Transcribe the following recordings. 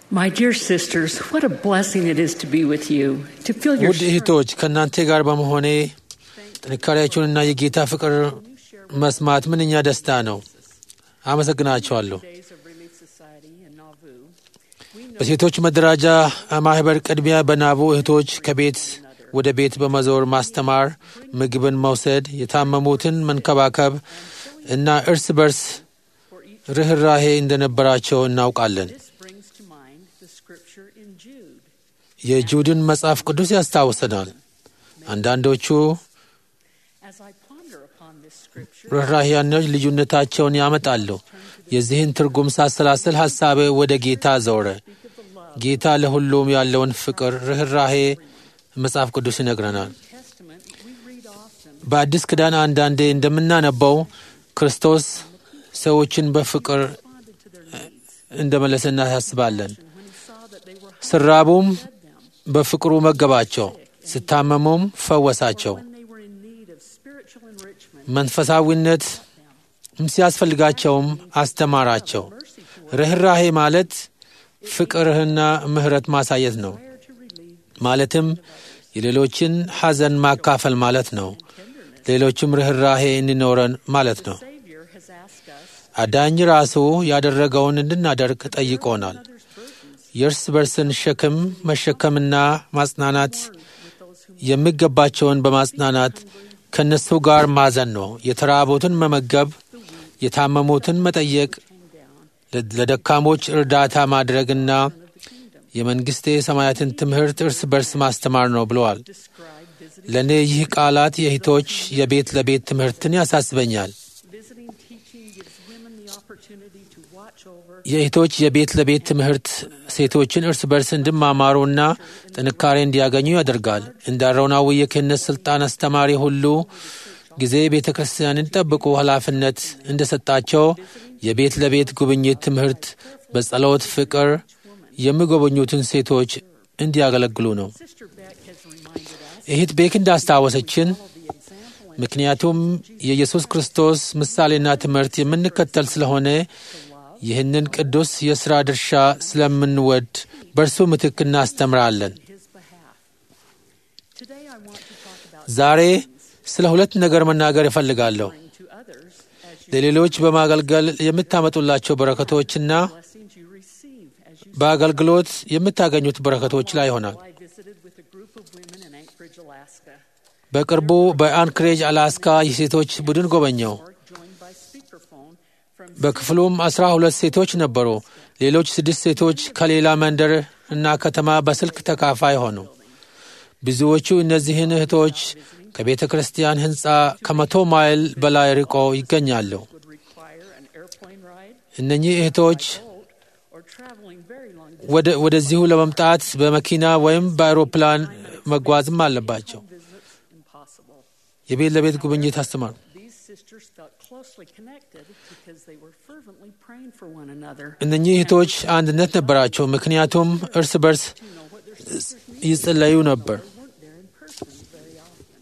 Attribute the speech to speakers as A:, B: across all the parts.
A: My dear sisters, what a blessing it is to be with you, to feel your
B: ውድ እህቶች ከእናንተ ጋር በመሆኔ ጥንካሬያችሁንና የጌታ ፍቅር መስማት ምንኛ ደስታ ነው። አመሰግናችኋለሁ።
A: days of Relief Society in Nauvoo.
B: በሴቶች መደራጃ ማህበር ቅድሚያ በናቡ እህቶች ከቤት ወደ ቤት በመዞር ማስተማር፣ ምግብን መውሰድ፣ የታመሙትን መንከባከብ እና እርስ በርስ ርኅራሄ እንደነበራቸው እናውቃለን።
A: This brings to mind the scripture in Jude.
B: የጁድን መጽሐፍ ቅዱስ ያስታውሰናል። አንዳንዶቹ
A: As I ponder upon this scripture,
B: ርኅራሄያኖች ልዩነታቸውን ያመጣሉ። የዚህን ትርጉም ሳሰላስል ሐሳቤ ወደ ጌታ ዘወረ። ጌታ ለሁሉም ያለውን ፍቅር፣ ርኅራሄ መጽሐፍ ቅዱስ ይነግረናል።
A: Testament, we read often
B: በአዲስ ኪዳን አንዳንዴ እንደምናነበው ክርስቶስ ሰዎችን በፍቅር
A: responded to their needs
B: እንደመለሰ እናሳስባለን።
A: when he saw that they were
B: ስራቡም
A: fed them,
B: በፍቅሩ መገባቸው፣ ስታመሙም ፈወሳቸው።
A: when they were in need of spiritual enrichment,
B: መንፈሳዊነት ሲያስፈልጋቸውም አስተማራቸው። ርኅራሄ ማለት ፍቅርህና ምሕረት ማሳየት ነው።
A: desire to relieve
B: ማለትም የሌሎችን ሐዘን ማካፈል ማለት ነው። ሌሎችም ርኅራሄ እንዲኖረን ማለት ነው።
A: Savior has asked us
B: አዳኝ ራሱ ያደረገውን እንድናደርግ ጠይቆናል።
A: others' burdens
B: የእርስ በርስን ሸክም መሸከምና ማጽናናት
A: with those who
B: የሚገባቸውን በማጽናናት ከእነሱ ጋር ማዘን ነው። የተራቡትን መመገብ፣ የታመሙትን መጠየቅ፣ ለ- ለደካሞች እርዳታ ማድረግና የመንግሥቴ ሰማያትን ትምህርት እርስ በርስ ማስተማር ነው ብለዋል።
A: describe visiting,
B: ለእኔ ይህ ቃላት የእህቶች የቤት ለቤት ትምህርትን ያሳስበኛል።
A: visiting teaching gives women the opportunity to watch over
B: የእህቶች የቤት ለቤት ትምህርት ሴቶችን እርስ በርስ እንዲማማሩና ጥንካሬ እንዲያገኙ ያደርጋል። እንደ አሮናዊ የክህነት ሥልጣን አስተማሪ ሁሉ ጊዜ ቤተ ክርስቲያንን ጠብቁ ኃላፊነት እንደሰጣቸው የቤት ለቤት ጉብኝት ትምህርት በጸሎት ፍቅር የሚጎበኙትን ሴቶች እንዲያገለግሉ ነው።
A: Sister Beck has reminded us
B: እህት ቤክ እንዳስታወሰችን
A: of the example and
B: ምክንያቱም የኢየሱስ ክርስቶስ ምሳሌና ትምህርት የምንከተል ስለሆነ ይህንን ቅዱስ የሥራ ድርሻ ስለምንወድ በእርሱ ምትክ እናስተምራለን።
A: his behalf. Today I want to talk about
B: ዛሬ ስለ ሁለት ነገር መናገር እፈልጋለሁ።
A: bring to others as you
B: ለሌሎች በማገልገል የምታመጡላቸው በረከቶችና
A: blessings you receive as you
B: በአገልግሎት የምታገኙት በረከቶች ላይ ይሆናል።
A: I visited with a group of women in Anchorage, Alaska.
B: በቅርቡ በአንክሬጅ አላስካ የሴቶች ቡድን ጎበኘው።
A: Or joined by speakerphone from
B: በክፍሉም አስራ ሁለት ሴቶች ነበሩ። ሌሎች ስድስት ሴቶች ከሌላ መንደር እና ከተማ በስልክ ተካፋይ ሆኑ። ብዙዎቹ እነዚህን እህቶች ከቤተ ክርስቲያን ሕንፃ ከመቶ ማይል በላይ ርቆ ይገኛሉ።
A: would require an airplane ride,
B: እነኚህ እህቶች
A: boat, or traveling very long
B: ወደ ወደዚሁ ለመምጣት በመኪና ወይም በአውሮፕላን መጓዝም አለባቸው።
A: visits impossible.
B: የቤት ለቤት ጉብኝት አስተማሩ።
A: These sisters felt closely connected because they were fervently praying for one another.
B: እነኚህ እህቶች አንድነት ነበራቸው፣ ምክንያቱም እርስ በርስ
A: To know what their sisters needed.
B: ይጸለዩ ነበር።
A: They weren't there in person very often.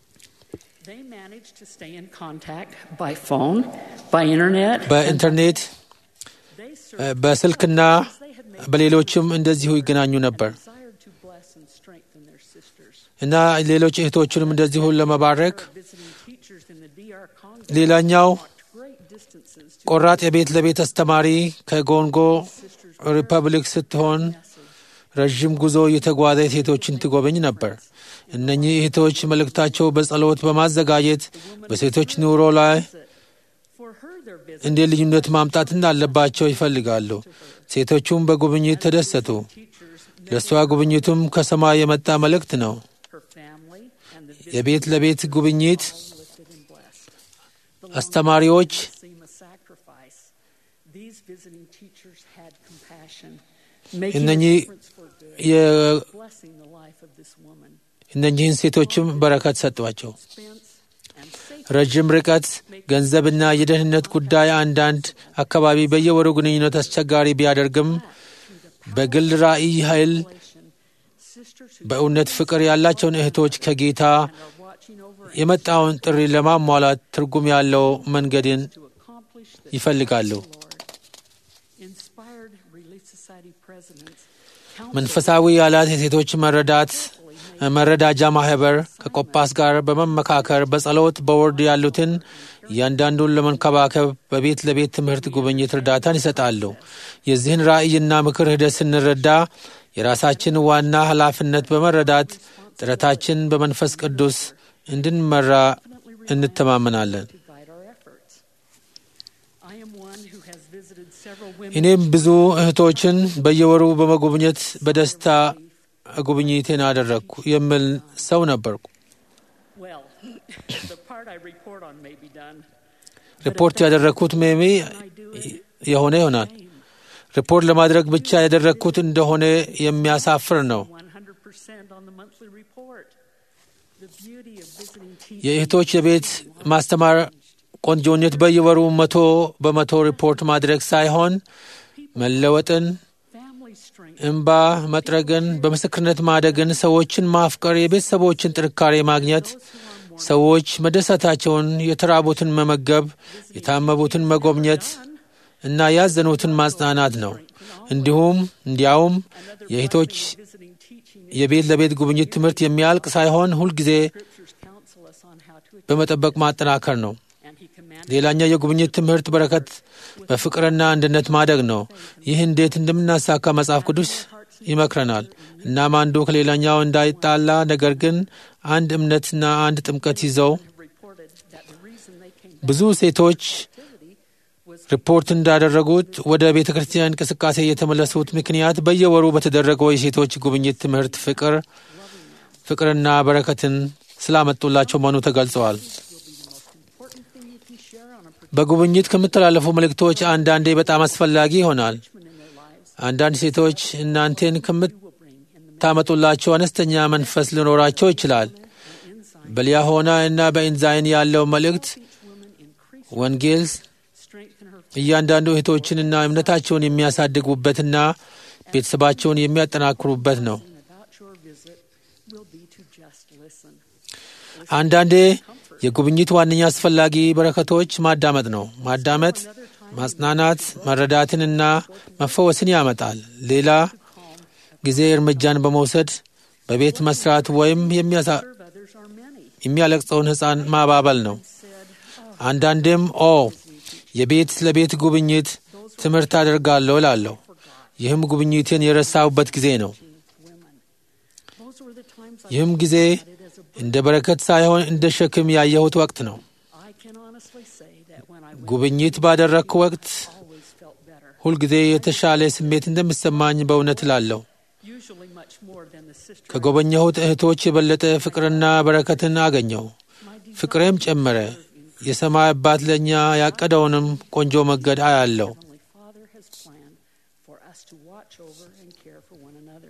A: They managed to stay in contact by phone, by internet. and
B: በኢንተርኔት
A: They
B: እ፣
A: served
B: በስልክና
A: they had made
B: በሌሎችም እንደዚሁ ይገናኙ ነበር
A: desired to bless and strengthen their sisters.
B: እና ሌሎች እህቶችንም እንደዚሁ ለመባረክ
A: Visiting teachers in the DR Congo
B: ሌላኛው
A: walked great distances to
B: ቆራጥ የቤት ለቤት አስተማሪ ከጎንጎ
A: sisters
B: ሪፐብሊክ ስትሆን ረዥም ጉዞ የተጓዘ ሴቶችን ትጎበኝ ነበር። እነኚህ እህቶች መልእክታቸው በጸሎት በማዘጋጀት በሴቶች ኑሮ ላይ
A: for her their visit
B: እንዴት ልዩነት ማምጣት እንዳለባቸው ይፈልጋሉ። ሴቶቹም በጉብኝት ተደሰቱ።
A: teachers
B: ለእሷ ጉብኝቱም ከሰማይ የመጣ መልእክት ነው።
A: her family and the
B: የቤት ለቤት ጉብኝት
A: lifted and blessed. The
B: አስተማሪዎች
A: seem a sacrifice. These visiting teachers had compassion, making a
B: እነኚህ
A: difference for good,
B: የ-
A: blessing the life of this woman.
B: እነኚህን ሴቶችም በረከት ሰጧቸው።
A: Expense and safety
B: ረዥም ርቀት፣ ገንዘብና የደህንነት ጉዳይ አንዳንድ አካባቢ በየወሩ ግንኙነት አስቸጋሪ ቢያደርግም በግል ራእይ ኃይል
A: relation. Sisters who
B: በእውነት ፍቅር ያላቸውን እህቶች ከጌታ
A: are watching over
B: የመጣውን ጥሪ ለማሟላት ትርጉም ያለው መንገድን
A: to accomplish the
B: ይፈልጋሉ።
A: Lord. Inspired Relief Society presidents,
B: መንፈሳዊ ያላት የሴቶች መረዳት መረዳጃ ማህበር ከቆጳስ ጋር በመመካከር በጸሎት በወርድ ያሉትን እያንዳንዱን ለመንከባከብ በቤት ለቤት ትምህርት ጉብኝት እርዳታን ይሰጣሉ። የዚህን ራዕይና ምክር ሂደት ስንረዳ የራሳችን ዋና ኃላፊነት በመረዳት ጥረታችን በመንፈስ ቅዱስ እንድንመራ እንተማመናለን።
A: to guide our efforts. I am one who has visited several women
B: እኔም ብዙ እህቶችን በየወሩ በመጎብኘት በደስታ ጉብኝቴን አደረግኩ የሚል ሰው ነበርኩ።
A: Well, the part I report on may be done.
B: ሪፖርት ያደረግኩት ሜሚ
A: I do it
B: የሆነ ይሆናል።
A: same.
B: ሪፖርት ለማድረግ ብቻ ያደረግኩት እንደሆነ የሚያሳፍር ነው።
A: 100% on the monthly report. The beauty of visiting teachers.
B: የእህቶች የቤት ማስተማር ቆንጆነት በየወሩ መቶ በመቶ ሪፖርት ማድረግ ሳይሆን መለወጥን፣
A: family strength.
B: እንባ መጥረግን፣ በምስክርነት ማደግን፣ ሰዎችን ማፍቀር፣ የቤተሰቦችን ጥንካሬ ማግኘት፣ ሰዎች መደሰታቸውን፣ የተራቡትን መመገብ፣ የታመቡትን መጎብኘት እና ያዘኑትን ማጽናናት ነው። እንዲሁም እንዲያውም የእህቶች
A: Visiting teaching
B: የቤት ለቤት ጉብኝት ትምህርት የሚያልቅ ሳይሆን ሁልጊዜ
A: scriptures counsel us on how to
B: በመጠበቅ ማጠናከር ነው።
A: and he commanded
B: ሌላኛው የጉብኝት ትምህርት በረከት በፍቅርና አንድነት ማደግ ነው። ይህ እንዴት እንደምናሳካ መጽሐፍ ቅዱስ ይመክረናል። እናም አንዱ ከሌላኛው እንዳይጣላ ነገር ግን አንድ እምነትና አንድ ጥምቀት ይዘው
A: reported that the reason they came
B: ብዙ ሴቶች
A: activity was
B: ሪፖርት እንዳደረጉት ወደ ቤተ ክርስቲያን እንቅስቃሴ የተመለሱት ምክንያት በየወሩ በተደረገው የሴቶች ጉብኝት ትምህርት ፍቅር ፍቅርና በረከትን ስላመጡላቸው መሆኑ ተገልጸዋል።
A: important thing you can share on a
B: በጉብኝት ከምተላለፉ መልእክቶች አንዳንዴ በጣም አስፈላጊ ይሆናል።
A: parchment in their lives
B: አንዳንድ ሴቶች እናንተን
A: will bring in the
B: ከምታመጡላቸው አነስተኛ መንፈስ ሊኖራቸው ይችላል።
A: insight.
B: በሊያሆና እና በኢንዛይን ያለው መልእክት
A: Each woman increase
B: ወንጌል
A: strengthen her
B: እያንዳንዱ እህቶችንና እምነታቸውን የሚያሳድጉበትና ቤተሰባቸውን የሚያጠናክሩበት ነው።
A: lesson about your visit will be to just listen.
B: አንዳንዴ የጉብኝት ዋነኛ አስፈላጊ በረከቶች ማዳመጥ ነው። ማዳመጥ ማጽናናት፣ መረዳትንና መፈወስን ያመጣል። ሌላ ጊዜ እርምጃን በመውሰድ በቤት መስራት ወይም የሚያሳ-
A: Serve others are many.
B: የሚያለቅሰውን ሕፃን ማባበል ነው።
A: Said,
B: አንዳንዴም ኦ የቤት ለቤት ጉብኝት ትምህርት አደርጋለሁ እላለሁ። ይህም ጉብኝትን የረሳሁበት ጊዜ ነው።
A: women. Those were the times I
B: ይህም ጊዜ
A: it as a
B: እንደ በረከት ሳይሆን እንደ ሸክም ያየሁት ወቅት ነው።
A: I can honestly say that when I went,
B: ጉብኝት ባደረግኩ ወቅት
A: always felt better.
B: ሁልጊዜ የተሻለ ስሜት እንደሚሰማኝ በእውነት እላለሁ።
A: Usually much more than the sister.
B: ከጎበኘሁት እህቶች የበለጠ ፍቅርና በረከትን አገኘው።
A: My desire
B: ፍቅሬም ጨመረ። የሰማይ አባት ለእኛ ያቀደውንም ቆንጆ መንገድ አያለው።
A: Heavenly Father has planned for us to watch over and care for one another.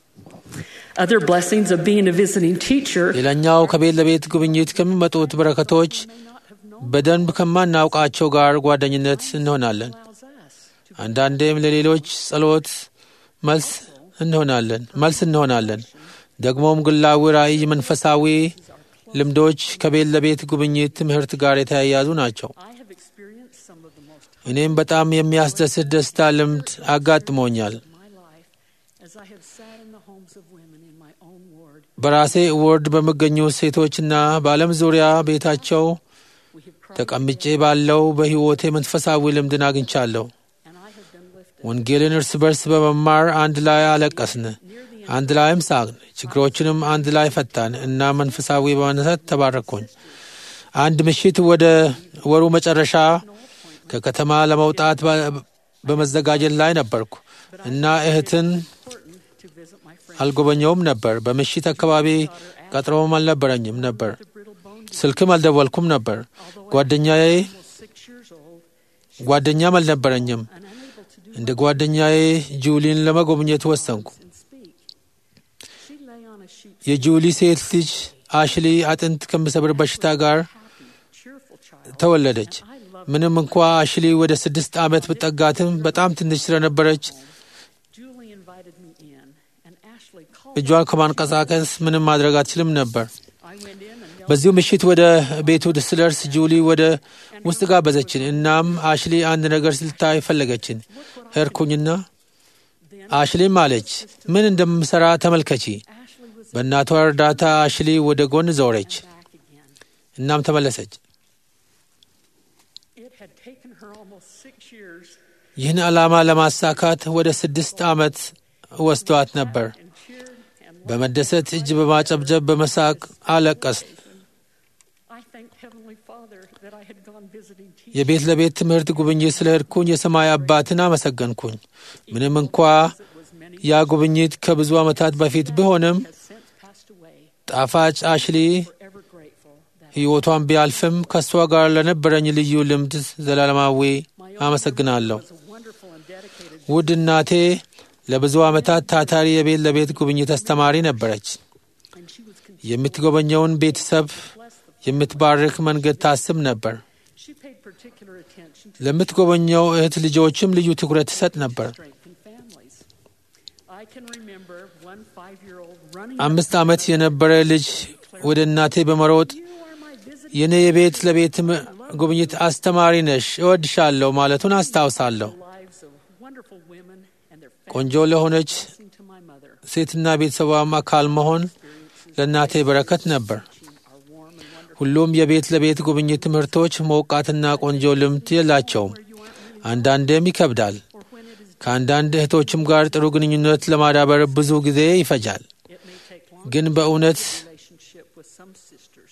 A: Other blessings of being a visiting teacher
B: ሌላኛው ከቤት ለቤት ጉብኝት ከሚመጡት በረከቶች
A: may not have known
B: በደንብ ከማናውቃቸው ጋር ጓደኝነት እንሆናለን።
A: allows us to
B: አንዳንዴም ለሌሎች ጸሎት መልስ እንሆናለን መልስ እንሆናለን። ደግሞም ግላዊ ራእይ፣ መንፈሳዊ ልምዶች ከቤት ለቤት ጉብኝት ትምህርት ጋር የተያያዙ ናቸው።
A: I have experienced some of the most
B: እኔም በጣም የሚያስደስት ደስታ ልምድ አጋጥሞኛል።
A: of my life as I have sat in the homes of women in my own ward.
B: በራሴ ወርድ በሚገኙ ሴቶችና በዓለም ዙሪያ ቤታቸው
A: We have cried
B: ተቀምጬ ባለው በሕይወቴ መንፈሳዊ ልምድን አግኝቻለሁ።
A: and I have been lifted.
B: ወንጌልን እርስ በርስ በመማር አንድ ላይ አለቀስን፣ አንድ ላይም ሳቅን፣ ችግሮችንም አንድ ላይ ፈታን እና መንፈሳዊ በመነሳት ተባረኩኝ። አንድ ምሽት ወደ ወሩ መጨረሻ ከከተማ ለመውጣት በ- በመዘጋጀት ላይ ነበርኩ እና እህትን
A: Important to visit my friend.
B: አልጎበኘውም ነበር። በምሽት አካባቢ ቀጥሮም አልነበረኝም ነበር።
A: The brittle bone
B: ስልክም አልደወልኩም ነበር። ጓደኛዬ
A: almost six years old
B: ጓደኛም አልነበረኝም።
A: and unable to do
B: እንደ ጓደኛዬ ጁሊን ለመጎብኘት ወሰንኩ።
A: and speak. She lay on a sheet
B: የጁሊ ሴት ልጅ አሽሊ አጥንት ከሚሰብር በሽታ ጋር
A: happy, cheerful child.
B: ተወለደች።
A: I love
B: ምንም እንኳ አሽሊ ወደ ስድስት ዓመት ብጠጋትም በጣም ትንሽ ስለነበረች
A: Julie invited me in and Ashley called
B: እጇን ከማንቀሳቀስ ምንም ማድረግ አትችልም ነበር።
A: I went in and knelt
B: በዚሁ ምሽት ወደ ቤቱ ስደርስ ጁሊ ወደ ውስጥ ጋበዘችን። እናም አሽሊ አንድ ነገር ስልታይ ፈለገችን። ሄድኩኝና
A: then
B: አሽሊም አለች፣ ምን እንደምሰራ ተመልከቺ።
A: Ashley was
B: በእናቷ እርዳታ አሽሊ ወደ ጎን ዞረች፣
A: back again.
B: እናም ተመለሰች።
A: It had taken her almost six years
B: ይህን ዓላማ ለማሳካት ወደ ስድስት ዓመት ወስዷት ነበር።
A: and cheered and
B: በመደሰት እጅ በማጨብጨብ በመሳቅ አለቀስ።
A: I thanked Heavenly Father that I had gone visiting teachers.
B: የቤት ለቤት ትምህርት ጉብኝት ስለ ሄድኩኝ የሰማይ አባትን አመሰገንኩኝ። ምንም እንኳ
A: It was many
B: ያ ጉብኝት ከብዙ ዓመታት በፊት ቢሆንም
A: has since passed away.
B: ጣፋጭ አሽሊ
A: Forever grateful that
B: ሕይወቷን ቢያልፍም ከእሷ ጋር ለነበረኝ ልዩ ልምድ ዘላለማዊ
A: my own
B: አመሰግናለሁ።
A: was a wonderful and dedicated
B: ውድ እናቴ ለብዙ ዓመታት ታታሪ የቤት ለቤት ጉብኝት አስተማሪ ነበረች።
A: and she was con-
B: የምትጎበኘውን ቤተሰብ
A: bless the
B: የምትባርክ መንገድ ታስብ ነበር።
A: She paid particular attention to
B: ለምትጎበኘው እህት ልጆችም ልዩ ትኩረት ትሰጥ ነበር።
A: strengthen families. I can remember one five-year-old running
B: አምስት ዓመት የነበረ ልጅ ወደ እናቴ በመሮጥ
A: You are my visiting
B: የኔ የቤት ለቤት ም- ጉብኝት አስተማሪ ነሽ፣ እወድሻለሁ ማለቱን አስታውሳለሁ።
A: lives of wonderful women and their
B: ቆንጆ ለሆነች
A: blessing to my mother.
B: ሴትና ቤተሰቧም አካል መሆን ለእናቴ በረከት ነበር።
A: Teaching are warm and wonderful.
B: ሁሉም የቤት ለቤት ጉብኝት ትምህርቶች ሞቃትና ቆንጆ ልምድ የላቸውም። አንዳንዴም ይከብዳል።
A: Or when it is,
B: ከአንዳንድ እህቶችም ጋር ጥሩ ግንኙነት ለማዳበር ብዙ ጊዜ ይፈጃል።
A: it may take longer
B: ግን በእውነት
A: relationship with some sisters.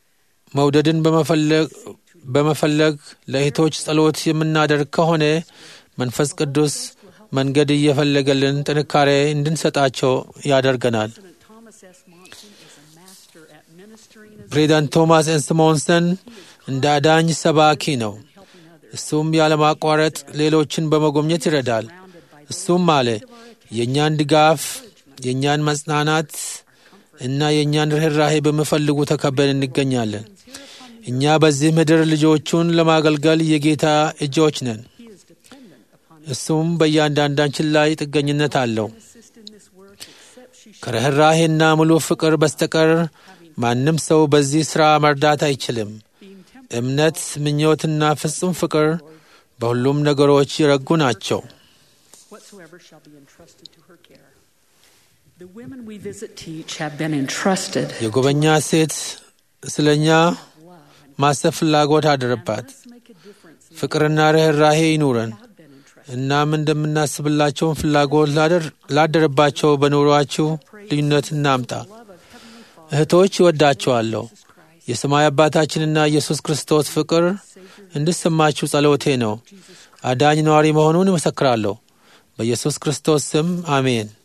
B: መውደድን በመፈለግ በመፈለግ ለእህቶች ጸሎት የምናደርግ ከሆነ መንፈስ ቅዱስ መንገድ እየፈለገልን ጥንካሬ እንድንሰጣቸው ያደርገናል።
A: President Thomas S. Monson is a master at ministering as
B: ፕሬዚዳንት ቶማስ ኤንስሞንሰን እንደ አዳኝ ሰባኪ ነው።
A: helping others.
B: እሱም ያለማቋረጥ ሌሎችን በመጎብኘት ይረዳል።
A: Surrounded by
B: እሱም አለ የእኛን ድጋፍ፣ የእኛን መጽናናት እና የእኛን ርኅራሄ በሚፈልጉ ተከበን እንገኛለን። እኛ በዚህ ምድር ልጆቹን ለማገልገል የጌታ እጆች ነን።
A: he is dependent upon
B: እሱም በእያንዳንዳችን ላይ ጥገኝነት አለው።
A: assist in this work except she should
B: ከርኅራሄና ሙሉ ፍቅር በስተቀር ማንም ሰው በዚህ ሥራ መርዳት አይችልም።
A: being tempered
B: እምነት፣ ምኞትና ፍጹም ፍቅር በሁሉም ነገሮች የረጉ ናቸው።
A: whatsoever shall be entrusted to her care. The women we visit teach have been entrusted
B: የጎበኛ ሴት ስለ እኛ
A: love and
B: ማሰብ ፍላጎት አደረባት።
A: must make a difference in
B: ፍቅርና ርኅራሄ ይኑረን።
A: have been entrusted.
B: እናም እንደምናስብላቸውን ፍላጎት ላደር- ላደረባቸው በኑሯችሁ ልዩነት እናምጣ።
A: Love of Heavenly Father,
B: እህቶች ይወዳቸዋለሁ።
A: Jesus Christ,
B: የሰማይ አባታችንና ኢየሱስ ክርስቶስ ፍቅር እንድሰማችሁ ጸሎቴ ነው። አዳኝ ነዋሪ መሆኑን እመሰክራለሁ። በኢየሱስ ክርስቶስ ስም አሜን።